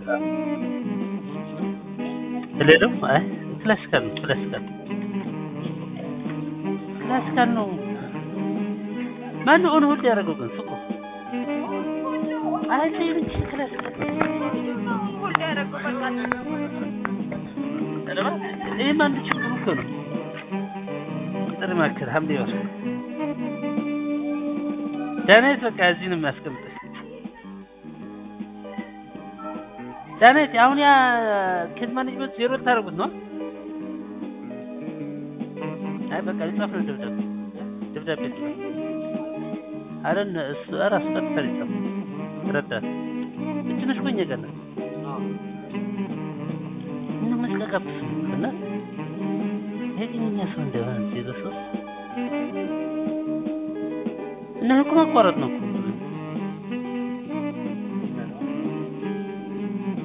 ሌላው አይ ክላሲካል ነው ክላሲካል ክላሲካል ነው። ማነው ኦን ሆልድ ያደረገው ግን ሱቁ? አይ ተይው እንጂ ክላሲካል ይህም አንድ ችግሩ እኮ ነው። ቁጥር ማከል ሀምሌ ወር ዳናይት በቃ እዚህ ነው የሚያስቀምጥህ። ዳናይት አሁን ያ ኬዝ ማኔጅመንት ዜሮ ልታደርጉት ነው? አይ በቃ ሊጻፍ ነው ደብዳቤ ደብዳቤ ሊጻፍ አረ እሱ እራሱ ቀጥታ ሊጻፍ ረዳት እች ነሽ እኮ እኛ ጋር ናት። ምንም መስቀቀብስ እና ይሄ ግን እኛ ሰው እንደሆነ ዜሮ ሶስት እና እኮ ማቋረጥ ነው እኮ